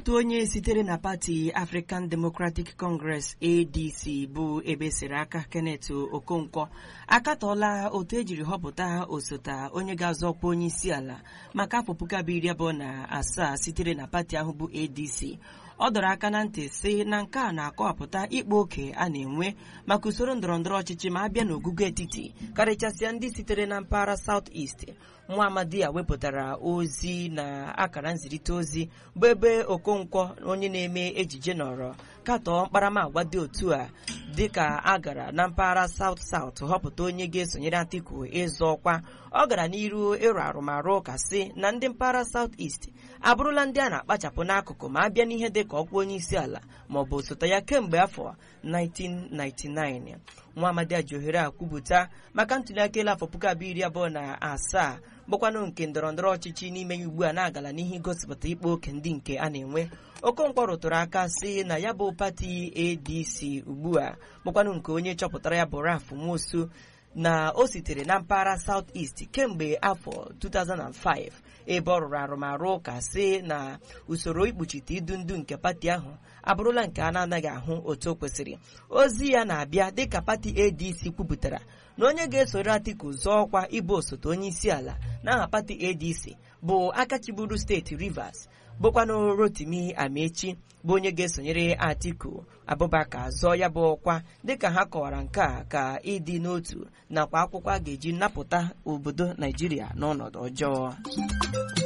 otu onye sitere na pati African Democratic Congress ADC bụ ebe siri aka Kenneth Okonkwo akatọọla otu ejiri họpụta osote onye ga-azọ ọkwa onye isi ala maka afọ puku abụọ iri abụọ na asaa sitere na pati ahụ bụ ADC ọ dọrọ aka na ntị sị na nke a na-akọwapụta ịkpa oke a na-enwe maka usoro ndọrọndọrọ ọchịchị ma abịa n'ogugo etiti karịchasịa ndị sitere na mpaghara South East nwa amadi a wepụtara ozi na akara nzirịta ozi bụ ebe Okonkwo onye na-eme ejije nọrọ katọọ mkparamagwa dị otu a dịka a gara na mpaghara South South họpụta onye ga-esonyere Atiku ịzọ ọkwa ọ gara n'iru ịrụ arụmarụ ụka sị na ndị mpaghara South East abụrụla ndị a na-akpachapụ n'akụkụ ma abịa n'ihe dị ka ọkwa onye isi ala ma ọ bụ osote ya kemgbe afọ 1999 nwa amadi a ji ohere a kwupụta maka ntụliaka elu afọ puku abụọ iri abụọ na asaa bụkwanụ nke ndọrọndọrọ ọchịchị n'ime ya ugbu a na-agala n'ihe igosipụta ịkpa oke ndị nke a na-enwe Okonkwo rụtụrụ aka sị na ya bụ pati ADC ugbu a bụkwanụ nke onye chọpụtara ya bụ Ralph Nwosu na o sitere na mpaghara South East kemgbe afọ 2005 ebe ọ rụrụ arụmarụ ụka sị na usoro ikpuchite idu ndu nke pati ahụ abụrụla nke a na-anaghị ahụ otu o kwesịrị ozi ya na-abịa dịka pati ADC kwupụtara na onye ga-esoro Atiku zọọ ọkwa ịbụ osote onye isi ala n'aha pati ADC bụ akachiburu steeti Rivers bụkwanụ Rotimi Amechi bụ onye ga-esonyere Atiku Abubakar zọọ ya bụ ọkwa dịka ha kọwara nke a ka ịdị n'otu nakwa akwụkwọ a ga-eji napụta obodo Naijiria n'ọnọdụ ọjọọ